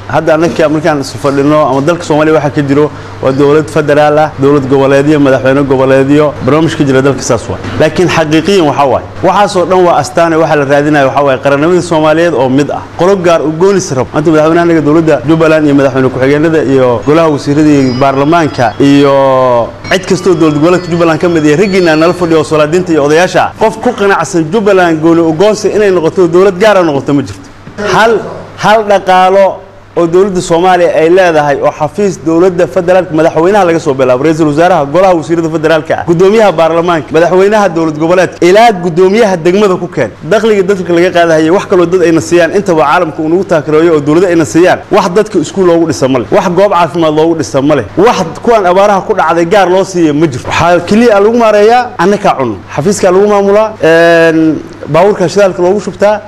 hadda annaka markaan isu fadhino ama dalka soomaaliya waxaa ka jiro waa dowlad federaal ah dowlad goboleedyo madaxweyne goboleedyo barnaamij ka jira dalka saas waay laakiin xaqiiqiyan waxaa waaye waxaasoo dhan waa astaane waxaa la raadinaya waxaa waaye qarannimadii soomaaliyeed oo mid ah qolo gaar u goonis rab maanta madaxweynaha anaga dowladda jubbaland iyo madaxweyne ku-xigeenada iyo golaha wasiirada iyo baarlamaanka iyo cid kastoo dowlad goboleedka jubbaland ka mid iyo raggiina nala fadhiyo oo solaadiinta iyo odayaasha ah qof ku qanacsan jubbaland gooni ugoonsi inay noqoto dowlad gaara noqoto ma jirto hal hal dhaqaalo oo dowladda soomaaliya ay leedahay oo xafiis dowladda federaalka madaxweynaha laga soo bilaabo ra-iisul wasaaraha golaha wasiirada federaalka ah gudoomiyaha baarlamaanka madaxweynaha dowlad goboleedka ilaa gudoomiyaha degmada ku keen dakhliga dadka laga qaadahaya wax kaloo dad ayna siiyaan intaba caalamka uu nagu taakireeyo oo dowladda ayna siiyaan wax dadka iskuul loogu dhisa ma leh wax goob caafimaad loogu dhisa ma leh wax kuwan abaaraha ku dhacday gaar loo siiya ma jirto waxaa keliya lagu maareeyaa annakaa cunno xafiiskaa lagu maamulaa baabuurka shidaalka loogu shubtaa